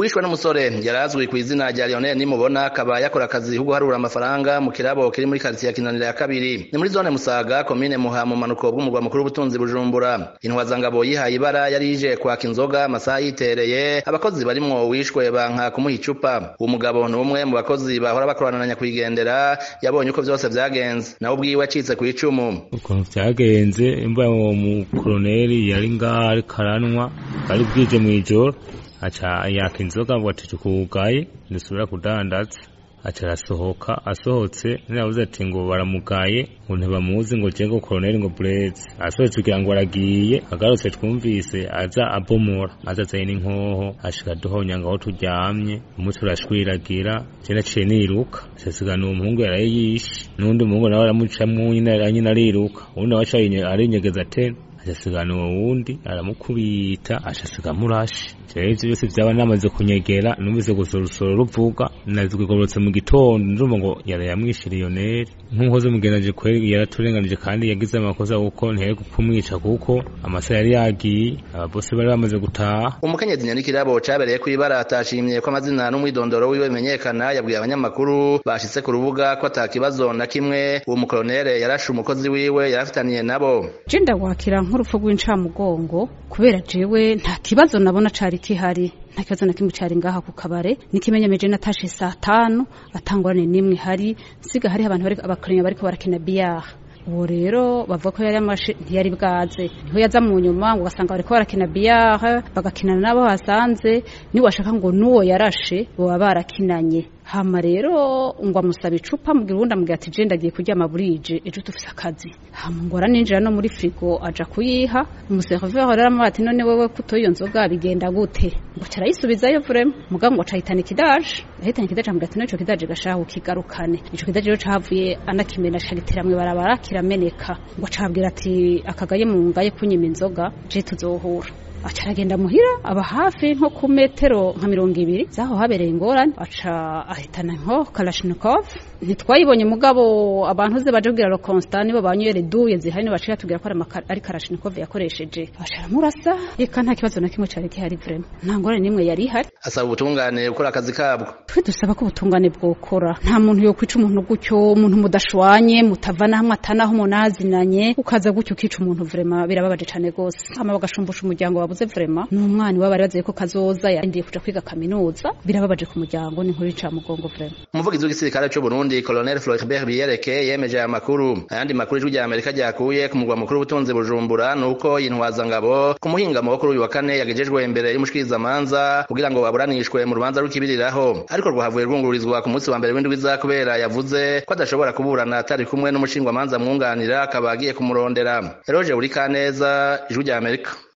uwishwe n'umusore yari azwi ku izina rya Lionel Nimubona akaba yakora akazi ko guharura amafaranga mu kirabo kiri muri quartier ya Kinanira ya kabiri ni muri zone Musaga commune Muha mu manuko bw'umurwa mukuru w'ubutunzi Bujumbura intwazangabo yihaye ibara yari ije kwaka inzoga amasaha yitereye abakozi barimwo wishwe banka kumuha icupa uwo mugabo ni umwe mu bakozi bahora bakorana nyakwigendera yabonye uko vyose vyagenze nawe ubwiwe acitse ku icumu ukuntu vyagenze imba uwo mukoloneli yari ngaho ariko aranywa bwari bwije mw'ijoro aca yaka inzoga ngo ati tukugaye ndisubira kudandaza aca arasohoka asohotse nirabuze ati ngo baramugaye ngo ntibamuzi ngo jengo koloneli ngo bureze asohotse kugira ngo aragiye agarutse twumvise aza abomora aza azanye n'inkoho ashika duhonya ngaho turyamye umutwe urashwiragira je naciye niruka acasigana uwo muhungu yaraye yishe n'undi muhungu nawe aramucamwo nyine ariruka uwundi nawe aca arinyegeza tena acasigana uwo wundi aramukubita acasiga amurashe rero ivyo byose vyaba namaze kunyegera numvise gusa urusoro ruvuga nazigororotse mu gitondo ndumva ngo yara yamwishe Lionel nk'umukozi mugendaje kweri yaraturenganije kandi yagize amakosa kuko ntiyari kumwica kuko amasaha yari yagiye ababose bari bamaze gutaha umukenyezi nyandikirabo cabereye kw'ibara atashimye ko amazina n'umwidondoro wiwe bimenyekana yabwiye abanyamakuru bashitse ku rubuga ko ata kibazo na kimwe uwo mukolonere yarashe umukozi wiwe yarafitaniye nabo je ndawakira nk'urupfu rw'incamugongo kubera jewe nta kibazo nabona cari kihari nta kibazo na kimwe cari ngaha ku kabare nikimenyemeje natashe saa tanu atangorane n'imwe hari siga hariho abantu bari abakorenya bariko barakina biyaha uwo rero bavuga ko yari amashe ntiyari bwaze niho yaza mu nyuma ngo ugasanga bariko barakina biyaha bagakinana n'abo basanze niwashaka ngo n'uwo yarashe boba barakinanye hama rero ngo amusaba icupa mugira uwundi amubwira ati je ndagiye kuryama burije ejo tufise akazi hama ngo araninjira no muri frigo aja kuyiha umuseriveri rero amubaza ati none wewe kuto iyo nzoga bigenda gute ngo carayisubizayo vrema mugabo ngo acahitana ikidaje ahitana ikidaje amubwira ati n'ico kidaje gashaha ukigarukane ico kidaje rero cahavuye anakimena cagitera mw'ibarabara kirameneka ngo acabwira ati akagaye mu ngaye kunyima inzoga je tuzohura aca aragenda muhira aba hafi nko ku metero nka mirongo ibiri zaho habereye ingorane aca ahitana nko kalashnikov ntitwayibonye mugabo abantu ze baje kubwira Constant nibo banywere duye zihari nibo baciye tubwira ko ari kalashnikov yakoresheje aca aramurasa reka nta kibazo na kimwe cari gihari vrema nta ngorane n'imwe yari ihari asaba ubutungane gukora akazi kabwo twe dusaba ko ubutungane bwokora nta muntu yokwica umuntu gutyo umuntu mudashwanye mutavana hamwe atanaho munazinanye ukaza gutyo ukica umuntu vrema birababaje cane gose hama bagashumbusha umuryango wabuze vrema n'umwana we bari baziye ko kazoza yarindiye kuja kwiga kaminuza birababaje ku muryango ni nkuru y'incamugongo vrema umuvugizi w'igisirikare c'u Burundi Colonel Floribert Biyereke yemeje aya makuru ayandi makuru ijwi rya Amerika ryakuye ku mugwa mukuru w'ubutunzi Bujumbura nuko intwazangabo ku muhingamo wo kuri uyu wa kane yagejejwe imbere y'umushikirizamanza kugira ngo aburanishwe mu rubanza rw'ikibiriraho ariko rwahavuye rwungururizwa ku munsi wa mbere w'indwiza kubera yavuze ko adashobora kuburana atari kumwe n'umushingwamanza mwunganira akaba agiye kumurondera Eroge Burikaneza ijwi rya Amerika